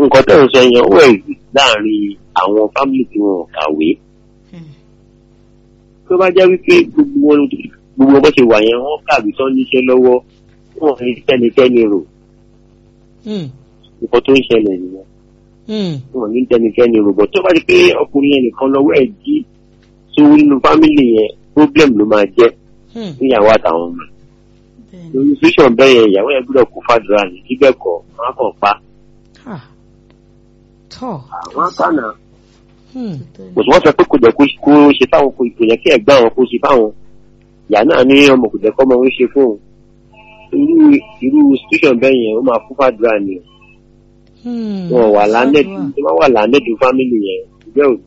nǹkan tó ń sọ yẹn ó ẹ̀rí láàrin àwọn fámìlì tí wọn ò kàwé tó bá jẹ́ wípé gbogbo wọn gbogbo bó ṣe wà yẹn wọ́n kàwé tán níṣẹ́ lọ́wọ́ wọn ò ní tẹnikẹ́ni rò Hmm. nǹkan tó ń ṣẹlẹ̀ nìyẹn Hmm. wọn ò ní tẹnikẹ́ni rò bọ̀ tó bá di pé ọkùnrin yẹn nìkan lọ́wọ́ ẹ̀ jí sówó nínú fámìlì yẹn problem ló máa jẹ́ Hmm. níyàwó àtàwọn ọmọ bẹ́ẹ̀ ni. lórí sísàn bẹ́ẹ̀ yẹn ìyàwó yẹn gbọ́dọ̀ kó fàdúrà ní síbẹ̀ kọ́ wọn á kàn pa Ah. Tọ́. àwọn kànáà Hmm. kò sí wọ́n sọ pé kò jẹ́ kó kó ṣe fáwọn kò kò yẹ kí ẹ̀gbọ́n àwọn kó ṣe fáwọn ìyá náà ní ọmọ kò jẹ́ kọ́ ọmọ wọn ṣe fún òun irú irú situation bẹ́ẹ̀ yẹn ó máa fún fàdúrà ni Hmm. wọn wà lánẹ́ẹ̀dù Fàdúrà. tó máa wà lánẹ́ẹ̀dù fámìlì yẹn ìgbẹ́ òní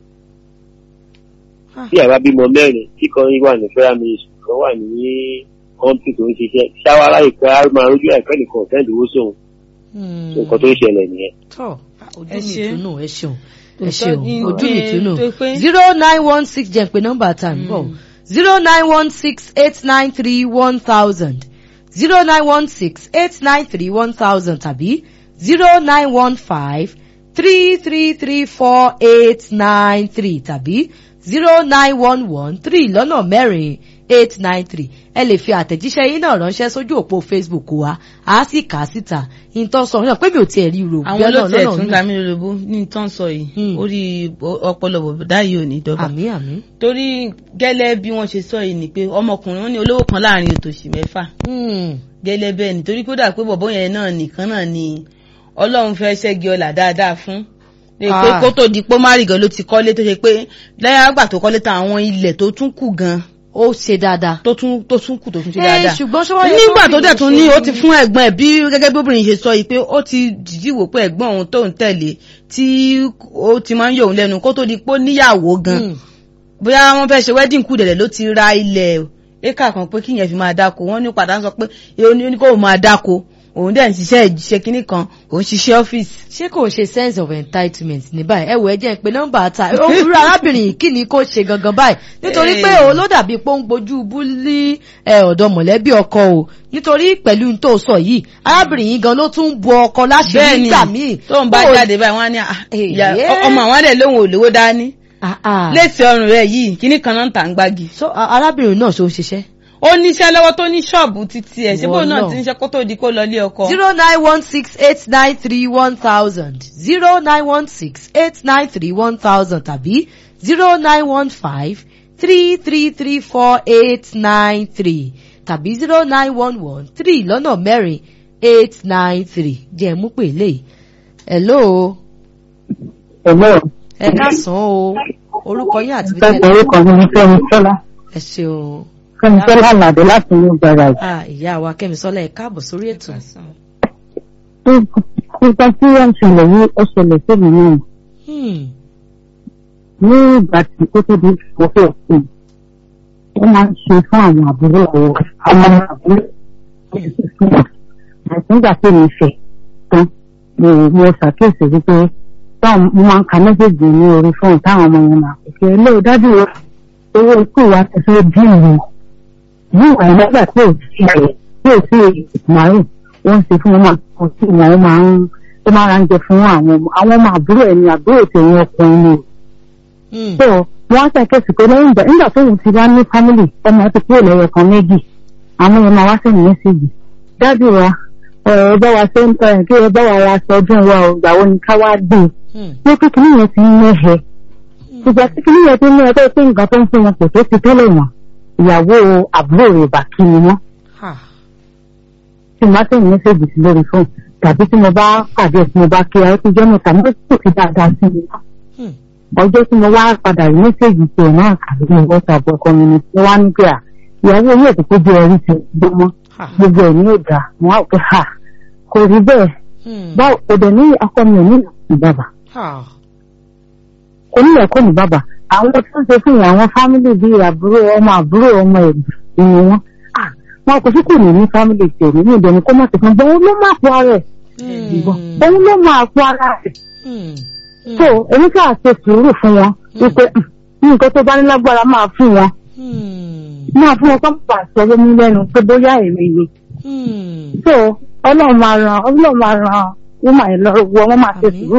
Ah. tí àbá bímọ mẹ́rin tí kan wà ní federal ministry kan wà ní kọ́ńtì tó ń ṣiṣẹ́ ṣáwárá ìpẹ́ á máa rójú ẹ̀kọ́ nìkan ọ̀tẹ́ẹ̀dì owó sóhun Hmm. nǹkan tó ń ṣẹlẹ̀ nìyẹn. tọ́ ojú Ẹ mi ṣé. ìtùnú ẹ ṣeun ẹ Tòótọ́ ṣeun ní- ojú mi ní- ìtùnú tó pé- zero nine one six jẹ́ pé nọ́mbà tá à ń bọ̀ Mm. zero nine one six eight nine three one thousand zero nine one six eight nine three one thousand tàbí zero nine one five three three three four eight nine three tàbí zero nine one one three lọ́nà mẹ́rin eight nine three ẹ lè fi àtẹ̀jíṣẹ́ yín náà ránṣẹ́ sójú òpó Facebook wa a sì kà á síta ìtàn sọ náà pé mi ò tiẹ̀ rí ro àwọn olóòtú ẹ̀ tún lámì lólobó ní tán sọ yìí Hmm. orí ọpọlọ bọ̀dá yìí ò ní dọ́gba àmì àmì. torí gẹ́lẹ́ bí wọ́n ṣe sọ yìí ni pé ọmọkùnrin wọn ní olówó kan láàrin òtòṣì mẹ́fà Hmm. gẹ́lẹ́ bẹ́ẹ̀ ni torí kódà pé bọ̀bọ́ yẹn náà nìkan náà ni ọlọ́run fẹ́ ṣẹ́gi ọlà dáadáa fún lè pé Ah. kó tó di pé márì gan ló ti kọ́lé tó ṣe pé lẹ́yìn àgbà tó kọ́lé tán àwọn ilẹ̀ tó tún kù gan ó ṣe dáadáa. tó tún tó tún kù tó tún ṣe ẹ dáadáa ṣùgbọ́n ṣé wọ́n yẹ nígbà kó tó fi dẹ̀ tún ṣe ní ó ti fún ẹ̀gbọ́n ẹ̀ bí gẹ́gẹ́ bí obìnrin ṣe sọ yìí pé ó ti dìdí wò pé ẹ̀gbọ́n òun tó ń tẹ̀lé tí ó ti máa ń yọ òun lẹ́nu kó tó di pé ó níyàwó gan Hmm. bóyá wọ́n fẹ́ ṣe wedding kù dẹ̀dẹ̀ ló ti ra ilẹ̀ éka kan pé kíyẹn fi máa dáko wọ́n ní padà ń sọ pé èyí ni kó máa dáko òun dẹ̀ ń ṣiṣẹ́ ìṣe kínní kan òun ṣiṣẹ́ ọ́fíìsì. ṣé kò ṣe sense of entitlement ní báyìí ẹ wò ẹ jẹ́ pé nọ́mbà ta òwúrọ̀ arábìnrin yìí kí ni kò ṣe gangan báyìí nítorí pé Eh. òun ló dàbí pé ó ń gbojú búlí ẹ ọ̀dọ̀ mọ̀lẹ́bí ọkọ o nítorí pẹ̀lú n tó sọ yìí arábìnrin yìí gan ló tún bu ọkọ láṣìírí bẹ́ẹ̀ ni nígbà míì tó ń bá Bó o- jáde báyìí wọ́n á ní "Ah, Eh, ìyá- yeah. ọmọ àwọn àdẹ̀ lóhùn òlówó dání Ah, ah. léèsì ọrùn rẹ̀ yìí kíní kan náà ń tà ń gbági. so a- arábìnrin náà ṣó ń ṣiṣẹ́ ó níṣẹ́ lọ́wọ́ tó ní ṣọ́ọ̀bù títí ẹ̀ síbò náà Wọ́n ti náà. ń ṣe kó tó di kó lọ ilé ọkọ. zero nine one six eight nine three one thousand zero nine one six eight nine three one thousand tàbí zero nine one five three three three four eight nine three tàbí zero nine one one three lọ́nà mẹ́rin eight nine three jẹ́ mú pè lè. hello Ẹ̀gbọ́n ẹ káàsán o orúkọ yín àti ìfẹ́ orúkọ mi ní Fẹ́mi Sọ́lá. ẹ ṣeun Fẹ́mi Sọ́lá Àlàdé láti ní Garage. ah ìyá wa Kẹ́misọ́lá ẹ káàbọ̀ sórí ètò. Nípa tí wọ́n ń ṣẹlẹ̀ yìí, ó ṣẹlẹ̀ sómi náà. Hmm. Ní ìgbà tí ó tó di ìfọ̀fẹ́ ọ̀sìn, ó máa ń ṣe fún àwọn àbúrò àwọn ọmọ àbúrò. Àti nígbà tí mi fẹ̀ tán, mo mo ṣàkíyèsí wípé táwọn mo máa ń ka mẹ́sẹ̀gì ní orí fóònù táwọn ọmọ yẹn máa pèsè ilé ìdájú wa owó ikú wa ti fẹ́ dín ìlú. Ní ìwà ìlọ́gbà tí ò sí rẹ̀ tí ò sí màrún, wọ́n ń ṣe fún wọn kò sí ìwọ̀n ó máa ń ó máa ń jẹ fún àwọn ọmọ àwọn ọmọ àbúrò ẹ̀ ní àbúrò tẹ̀yìn ọkùnrin ni. Hmm. So wọ́n á ṣàkíyèsí pé lẹ́yìn ìgbà nígbà tóun ti bá ní fámìlì ọmọ ti kúrò lẹ́yọ kan méjì àwọn ọmọ wa sì ní mẹ́sẹ̀gì. Dájú wa ẹ bá wa ṣe ń tọ́ ẹ̀ kí ẹ bá wa ra aṣọ ọdún wa ò gbà wo ni ká wá dé. Hmm. Ní pé kìnìún yẹn ti ń mẹ́hẹ. Ìgbà tí kìnìún yẹn ti ń mẹ́hẹ tó pé nǹkan tó ń fún wọn kò tó ti tẹ́lẹ̀ wọn. Ìyàwó àbúrò rẹ̀ bà kí ni wọ́n. Ha. Tí mo bá sẹ́yìn mẹ́sẹ̀gì sí lórí fóònù tàbí tí mo bá pàdé tí mo bá kí ẹ ti jẹ́ mẹ́ta mo kò fi dáadáa sí mi Hmm. ọjọ́ tí mo wá padà rí mẹ́sẹ̀gì tí ẹ̀ náà kà lórí whatsapp ọkọ mi ni tí wọ́n á ní pé à ìyàwó yóò tó kójú ẹrí ti gbó mọ́ Ha. gbogbo ẹ̀ ní òdà wọ́n á pè ha kò rí bẹ́ẹ̀ Hmm. báwo òdè ní akọ mi ò ní ìlú bàbà Ha. kò ní ẹ̀kọ́ ní bàbà àwọn tó ń ṣe fún ìyá àwọn fámìlì bíi àbúrò ọmọ àbúrò ọmọ ẹ̀gbọ́n ni wọ́n Ah, wọn kò sí kò ní ní fámìlì tèmi ní ìdẹ̀ni kó má ti fún bọ́n ló máa fọ ara ẹ̀ Hmm. òun ló máa fọ ara ẹ̀ Hmm. so èmi kà ṣe sùúrù fún wọn wípé "Mm, nǹkan tó bá ní lágbára máa fún wọn Hmm. máa fún wọn kọ́ pà sọ lómi lẹ́nu pé bóyá èrè yìí Hmm. so ọlọ́run máa ran ọlọ́run máa ran wọ́n máa lọ wọ́n máa ṣe Àmín. sùúrù